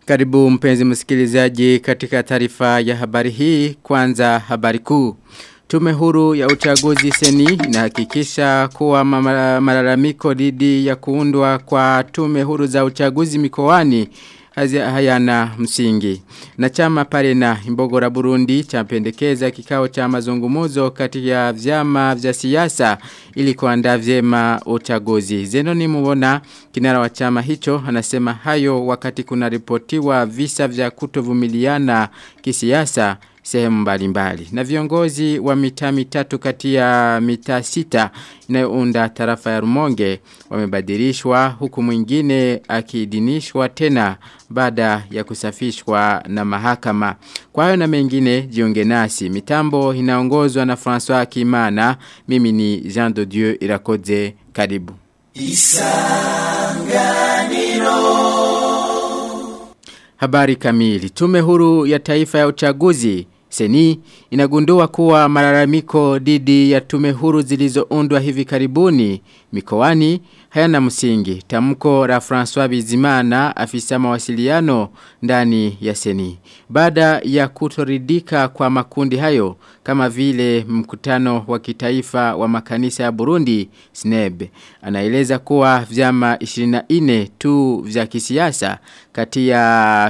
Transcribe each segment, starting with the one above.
Karibu mpenzi msikilizaji katika taarifa ya habari hii kwanza habari kuu. Tume huru ya uchaguzi seni inahakikisha kuwa malalamiko dhidi ya kuundwa kwa tume huru za uchaguzi mikoani hayana msingi. Na chama pale na imbogora Burundi champendekeza kikao cha mazungumuzo kati ya vyama vya siasa ili kuandaa vyema uchaguzi. Zenoni muona kinara wa chama hicho anasema hayo wakati kuna ripotiwa visa vya kutovumiliana kisiasa sehemu mbalimbali. Na viongozi wa mitaa mitatu kati ya mitaa sita inayounda tarafa ya Rumonge wamebadilishwa huku mwingine akiidhinishwa tena baada ya kusafishwa na mahakama. Kwa hayo na mengine jiunge nasi. Mitambo inaongozwa na François Kimana. Mimi ni Jean de Dieu Irakoze. Karibu. Isanganiro. Habari kamili. Tume huru ya taifa ya uchaguzi Seni inagundua kuwa malalamiko dhidi ya tume huru zilizoundwa hivi karibuni mikoani hayana msingi. Tamko la François Bizimana afisa mawasiliano ndani ya Seni. Baada ya kutoridika kwa makundi hayo kama vile mkutano wa kitaifa wa makanisa ya Burundi SNEB anaeleza kuwa vyama 24 tu vya kisiasa kati ya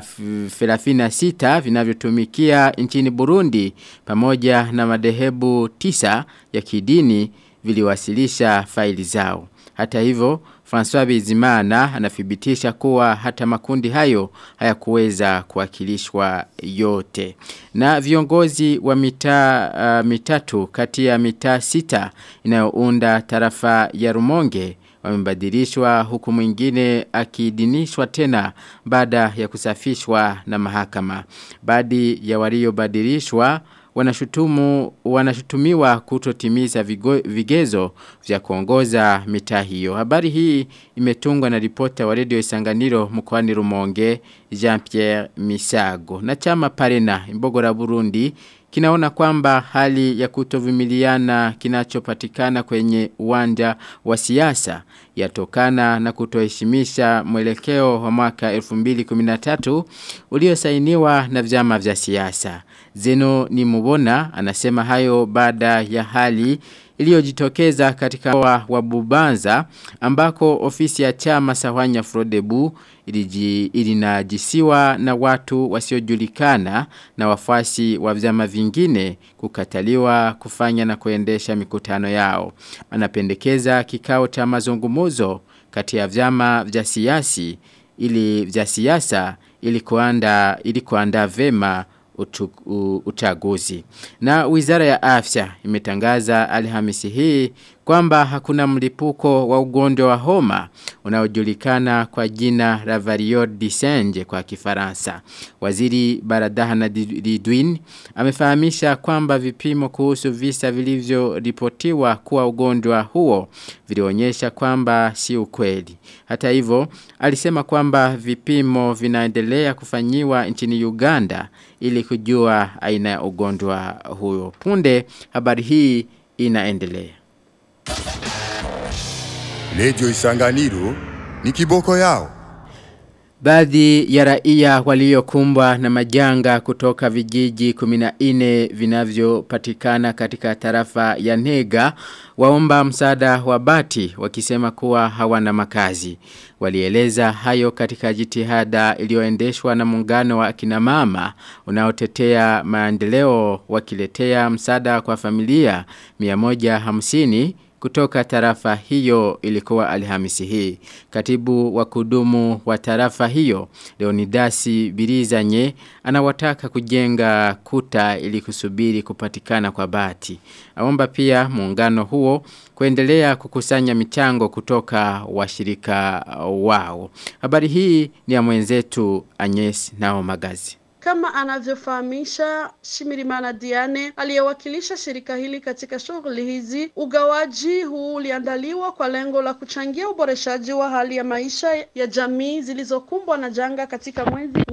36 vinavyotumikia nchini Burundi pamoja na madehebu tisa ya kidini viliwasilisha faili zao. Hata hivyo, François Bizimana anathibitisha kuwa hata makundi hayo hayakuweza kuwakilishwa yote. Na viongozi wa mitaa uh, mitatu kati ya mitaa sita inayounda tarafa ya Rumonge wamebadilishwa huku mwingine akiidhinishwa tena baada ya kusafishwa na mahakama. Baadhi ya waliobadilishwa wanashutumu wanashutumiwa kutotimiza vigo, vigezo vya kuongoza mitaa hiyo. Habari hii imetungwa na ripota wa Radio Isanganiro mkoani Rumonge Jean-Pierre Misago. Na chama Parena Imbogora Burundi kinaona kwamba hali ya kutovumiliana kinachopatikana kwenye uwanja wa siasa yatokana na kutoheshimisha mwelekeo wa mwaka 2013 uliosainiwa na vyama vya siasa. Zeno ni mubona anasema hayo baada ya hali iliyojitokeza katika wa, wa Bubanza ambako ofisi ya chama Sawanya Frodebu ilinajisiwa na watu wasiojulikana na wafuasi wa vyama vingine kukataliwa kufanya na kuendesha mikutano yao. Anapendekeza kikao cha mazungumuzo kati ya vyama vya siasi ili vya siasa ili kuanda ili kuandaa vema uchaguzi. Na wizara ya afya imetangaza alhamisi hii kwamba hakuna mlipuko wa ugonjwa wa homa unaojulikana kwa jina la variole d'Isenje kwa kifaransa. Waziri Baradahana Lidwin amefahamisha kwamba vipimo kuhusu visa vilivyoripotiwa kuwa ugonjwa huo vilionyesha kwamba si ukweli. Hata hivyo alisema kwamba vipimo vinaendelea kufanyiwa nchini Uganda ili kujua aina ya ugonjwa huo. Punde habari hii inaendelea. Lejo Isanganiro ni kiboko yao. Baadhi ya raia waliokumbwa na majanga kutoka vijiji 14 vinavyopatikana katika tarafa ya Nega waomba msaada wa bati wakisema kuwa hawana makazi. Walieleza hayo katika jitihada iliyoendeshwa na muungano wa akina mama unaotetea maendeleo wakiletea msaada kwa familia 150 kutoka tarafa hiyo ilikuwa alhamisi hii. Katibu wa kudumu wa tarafa hiyo, Leonidasi Birizanye, anawataka kujenga kuta ili kusubiri kupatikana kwa bati. Aomba pia muungano huo kuendelea kukusanya michango kutoka washirika wao. Habari hii ni ya mwenzetu Agnes Nao Magazi. Kama anavyofahamisha Shimirimana Diane aliyewakilisha shirika hili katika shughuli hizi, ugawaji huu uliandaliwa kwa lengo la kuchangia uboreshaji wa hali ya maisha ya jamii zilizokumbwa na janga katika mwezi wa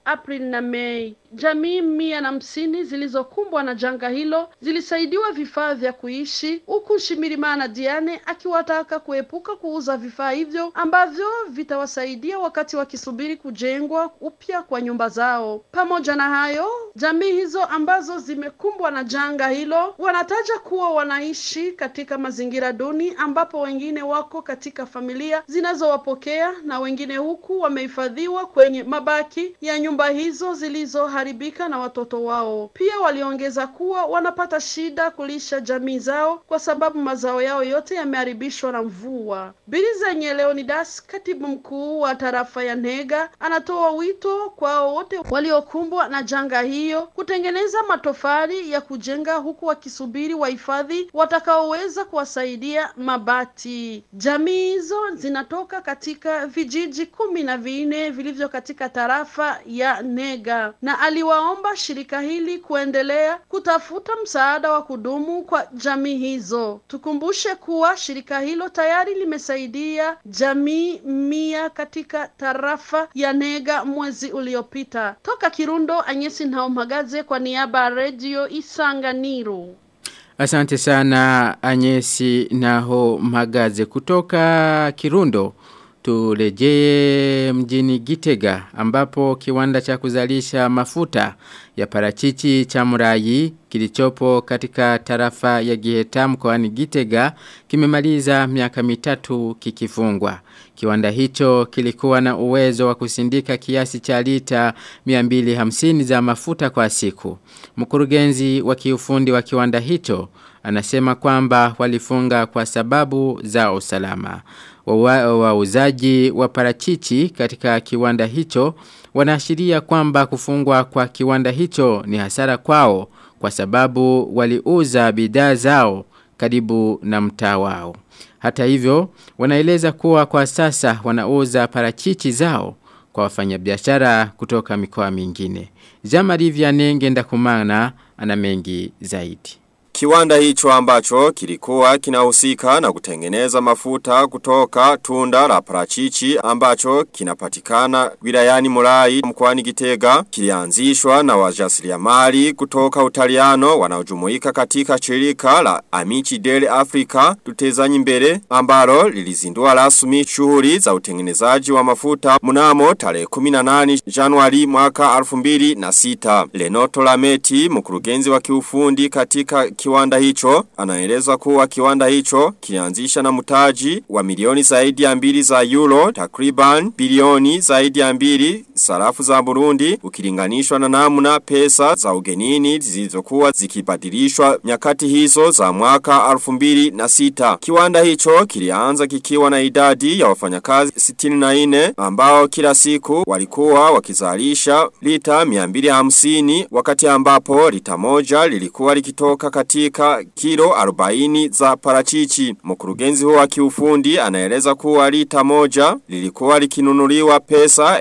Aprili na Mei. Jamii mia na hamsini zilizokumbwa na janga hilo zilisaidiwa vifaa vya kuishi, huku Shimirimana Diane akiwataka kuepuka kuuza vifaa hivyo ambavyo vitawasaidia wakati wakisubiri kujengwa upya kwa nyumba zao. Pamoja na hayo, jamii hizo ambazo zimekumbwa na janga hilo wanataja kuwa wanaishi katika mazingira duni, ambapo wengine wako katika familia zinazowapokea na wengine huku wamehifadhiwa kwenye mabaki ya nyumba hizo zilizo haribika na watoto wao. Pia waliongeza kuwa wanapata shida kulisha jamii zao kwa sababu mazao yao yote yameharibishwa na mvua. Biriza Leonidas, katibu mkuu wa tarafa ya Nega, anatoa wito kwao wote waliokumbwa na janga hiyo kutengeneza matofali ya kujenga huku wakisubiri wahifadhi watakaoweza kuwasaidia mabati. Jamii hizo zinatoka katika vijiji kumi na vinne vilivyo katika tarafa ya Nega na aliwaomba shirika hili kuendelea kutafuta msaada wa kudumu kwa jamii hizo. Tukumbushe kuwa shirika hilo tayari limesaidia jamii mia katika tarafa ya Nega mwezi uliopita. Toka Kirundo, Anyesi Nhaumagaze kwa niaba ya Radio Isanganiro. Asante sana Anyesi Naho Magaze kutoka Kirundo. Turejee mjini Gitega ambapo kiwanda cha kuzalisha mafuta ya parachichi cha murayi kilichopo katika tarafa ya Giheta mkoani Gitega kimemaliza miaka mitatu kikifungwa. Kiwanda hicho kilikuwa na uwezo wa kusindika kiasi cha lita 250 za mafuta kwa siku. Mkurugenzi wa kiufundi wa kiwanda hicho anasema kwamba walifunga kwa sababu za usalama. Wauzaji wa, wa parachichi katika kiwanda hicho wanaashiria kwamba kufungwa kwa kiwanda hicho ni hasara kwao kwa sababu waliuza bidhaa zao karibu na mtaa wao. Hata hivyo, wanaeleza kuwa kwa sasa wanauza parachichi zao kwa wafanyabiashara kutoka mikoa mingine. Jamari Vianenge ndakumana ana mengi zaidi. Kiwanda hicho ambacho kilikuwa kinahusika na kutengeneza mafuta kutoka tunda la parachichi ambacho kinapatikana wilayani Murai mkoani Gitega kilianzishwa na wajasiriamali kutoka Utaliano wanaojumuika katika shirika la Amici Dele Africa tutezanyi mbele ambalo lilizindua rasmi shughuli za utengenezaji wa mafuta mnamo tarehe 18 Januari mwaka 2006 Lenoto Lameti mkurugenzi wa kiufundi katika kiwanda hicho anaeleza kuwa kiwanda hicho kilianzisha na mtaji wa milioni zaidi ya mbili za euro takriban bilioni zaidi ya mbili sarafu za Burundi ukilinganishwa na namna pesa za ugenini zilizokuwa zikibadilishwa nyakati hizo za mwaka 2006 kiwanda hicho kilianza kikiwa na idadi ya wafanyakazi 64 ambao kila siku walikuwa wakizalisha lita 250 wakati ambapo lita moja lilikuwa likitoka katika kilo 40 za parachichi. Mkurugenzi huo wa kiufundi anaeleza kuwa lita moja lilikuwa likinunuliwa pesa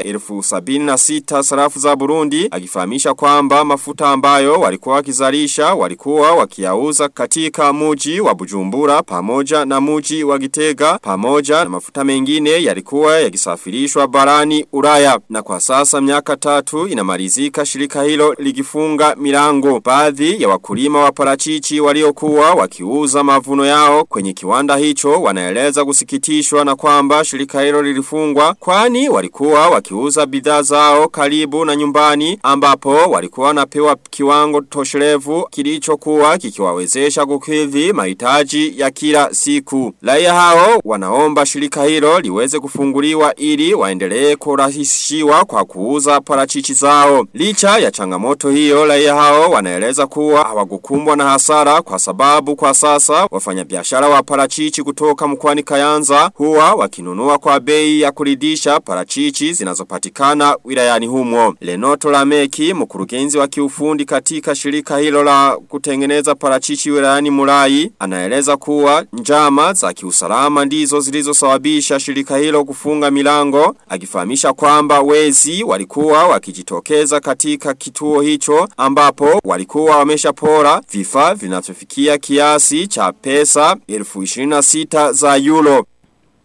1076 sarafu za Burundi akifahamisha kwamba mafuta ambayo walikuwa wakizalisha walikuwa wakiyauza katika muji wa Bujumbura pamoja na muji wa Gitega pamoja na mafuta mengine yalikuwa yakisafirishwa barani Ulaya na kwa sasa miaka tatu inamalizika shirika hilo likifunga milango baadhi ya wakulima wa parachichi waliokuwa wakiuza mavuno yao kwenye kiwanda hicho wanaeleza kusikitishwa na kwamba shirika hilo lilifungwa kwani walikuwa wakiuza bidhaa zao karibu na nyumbani ambapo walikuwa wanapewa kiwango tosherevu kilichokuwa kikiwawezesha kukidhi mahitaji ya kila siku. Raia hao wanaomba shirika hilo liweze kufunguliwa ili waendelee kurahisishiwa kwa kuuza parachichi zao. Licha ya changamoto hiyo raia hao wanaeleza kuwa hawakukumbwa na hasara kwa sababu kwa sasa wafanyabiashara wa parachichi kutoka mkoani Kayanza huwa wakinunua kwa bei ya kuridisha parachichi zinazopatikana wilayani humo. Lenoto Lameki mkurugenzi wa kiufundi katika shirika hilo la kutengeneza parachichi wilayani Murai anaeleza kuwa njama za kiusalama ndizo zilizosababisha shirika hilo kufunga milango akifahamisha kwamba wezi walikuwa wakijitokeza katika kituo hicho ambapo walikuwa wameshapora vifaa vinavyofikia kiasi cha pesa 1026 za euro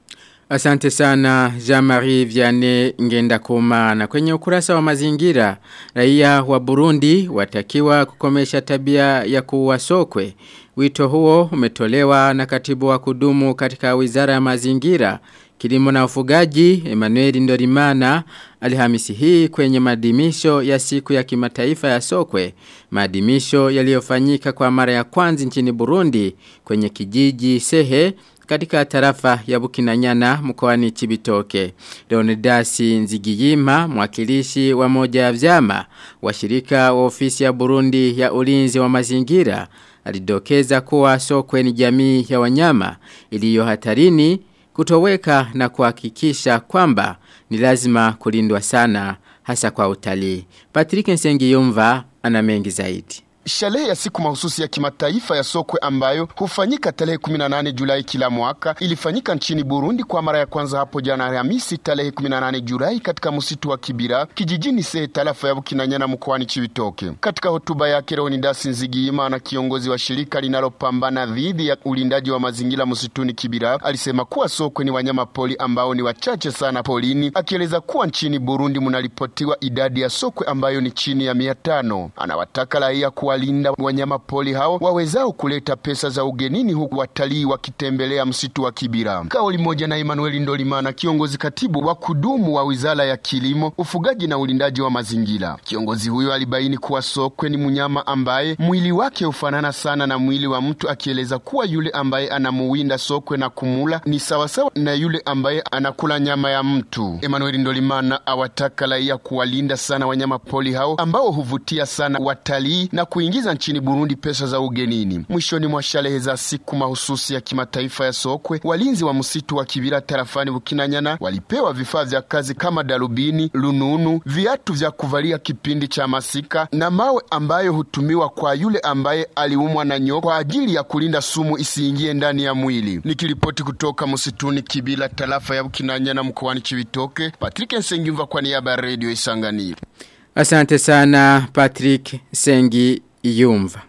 Asante sana Jean-Marie Vianney Ngenda Kuma na kwenye ukurasa wa mazingira raia wa Burundi watakiwa kukomesha tabia ya kuwa sokwe. Wito huo umetolewa na katibu wa kudumu katika wizara ya mazingira Kilimo na ufugaji Emmanuel Ndorimana Alhamisi hii kwenye maadhimisho ya siku ya kimataifa ya sokwe. Maadhimisho yaliyofanyika kwa mara ya kwanza nchini Burundi kwenye kijiji Sehe katika tarafa ya Bukinanyana mkoani Chibitoke. Leonidas Nzigiyima, mwakilishi wa moja ya vyama wa shirika wa ofisi ya Burundi ya ulinzi wa mazingira, alidokeza kuwa sokwe ni jamii ya wanyama iliyo hatarini kutoweka na kuhakikisha kwamba ni lazima kulindwa sana hasa kwa utalii. Patrick Nsengiyumva ana mengi zaidi. Sherehe ya siku mahususi ya kimataifa ya sokwe ambayo hufanyika tarehe 18 Julai kila mwaka ilifanyika nchini Burundi kwa mara ya kwanza hapo jana Alhamisi tarehe 18 Julai katika msitu wa Kibira kijijini Sehe tarafa ya Bukinanyana mkoani Chibitoke. Katika hotuba yake Leonidas Nzigiyima na kiongozi wa shirika linalopambana dhidi ya ulindaji wa mazingira msituni Kibira alisema kuwa sokwe ni wanyama poli ambao ni wachache sana polini, akieleza kuwa nchini Burundi mnaripotiwa idadi ya sokwe ambayo ni chini ya mia tano. Anawataka raia kuwa kuwalinda wanyama poli hao wawezao kuleta pesa za ugenini huku watalii wakitembelea msitu wa Kibira. Kauli moja na Emmanuel Ndolimana, kiongozi katibu wa kudumu wa Wizara ya Kilimo, Ufugaji na Ulindaji wa Mazingira. Kiongozi huyo alibaini kuwa sokwe ni mnyama ambaye mwili wake hufanana sana na mwili wa mtu, akieleza kuwa yule ambaye anamuwinda sokwe na kumula ni sawasawa na yule ambaye anakula nyama ya mtu. Emmanuel Ndolimana awataka raia kuwalinda sana wanyama poli hao ambao huvutia sana watalii na kuingiza nchini Burundi pesa za ugenini. Mwishoni mwa sherehe za siku mahususi ya kimataifa ya sokwe, walinzi wa msitu wa Kibira tarafani Bukinanyana walipewa vifaa vya kazi kama darubini, lununu, viatu vya kuvalia kipindi cha masika na mawe ambayo hutumiwa kwa yule ambaye aliumwa na nyoka kwa ajili ya kulinda sumu isiingie ndani ya mwili. Nikiripoti kutoka msituni Kibira tarafa ya Bukinanyana mkoani Chibitoke, Patrick Nsengimva kwa niaba ya Radio Isanganiro. Asante sana Patrick Sengi Yumva.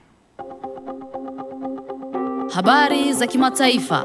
Habari za kimataifa.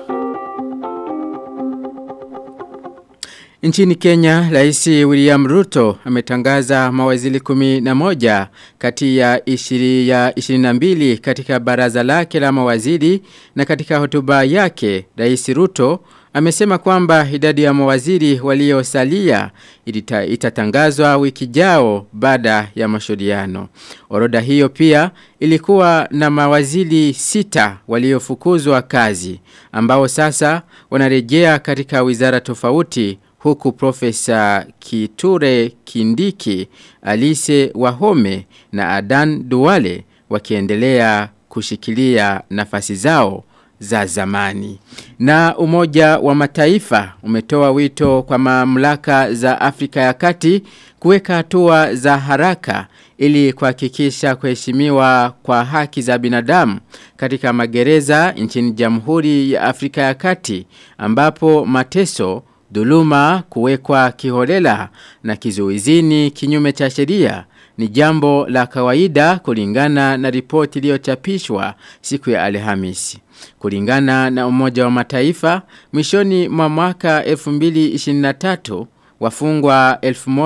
Nchini Kenya, Rais William Ruto ametangaza mawaziri kumi na moja kati ya ishiri ya 22 katika baraza lake la mawaziri na katika hotuba yake Rais Ruto amesema kwamba idadi ya mawaziri waliosalia ilita, itatangazwa wiki jao baada ya mashauriano. Orodha hiyo pia ilikuwa na mawaziri sita waliofukuzwa kazi ambao sasa wanarejea katika wizara tofauti huku profesa Kiture Kindiki, Alice Wahome na Adan Duwale wakiendelea kushikilia nafasi zao za zamani. Na umoja wa mataifa umetoa wito kwa mamlaka za Afrika ya kati kuweka hatua za haraka ili kuhakikisha kuheshimiwa kwa haki za binadamu katika magereza nchini Jamhuri ya Afrika ya Kati ambapo mateso dhuluma kuwekwa kiholela na kizuizini kinyume cha sheria ni jambo la kawaida kulingana na ripoti iliyochapishwa siku ya Alhamisi. Kulingana na Umoja wa Mataifa, mwishoni mwa mwaka 2023 wafungwa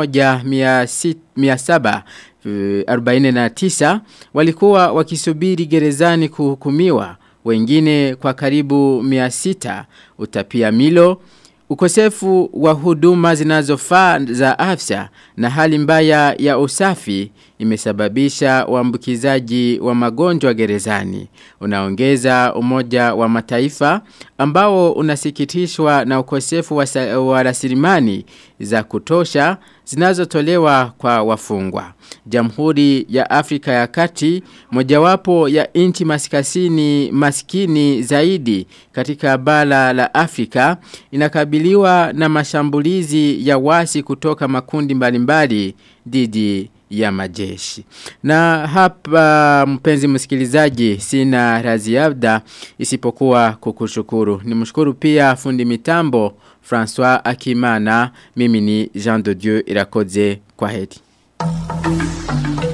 1749 walikuwa wakisubiri gerezani kuhukumiwa, wengine kwa karibu 600 utapia milo Ukosefu wa huduma zinazofaa za afya na hali mbaya ya usafi imesababisha uambukizaji wa magonjwa gerezani. Unaongeza umoja wa mataifa ambao unasikitishwa na ukosefu wa, wa rasilimani za kutosha zinazotolewa kwa wafungwa. Jamhuri ya Afrika ya Kati, mojawapo ya nchi maskasini maskini zaidi katika bara la Afrika, inakabiliwa na mashambulizi ya wasi kutoka makundi mbalimbali dhidi ya majeshi. Na hapa mpenzi msikilizaji sina raziada isipokuwa kukushukuru. Nimshukuru pia fundi mitambo François Akimana, mimi ni Jean de Dieu Irakoze kwa heri.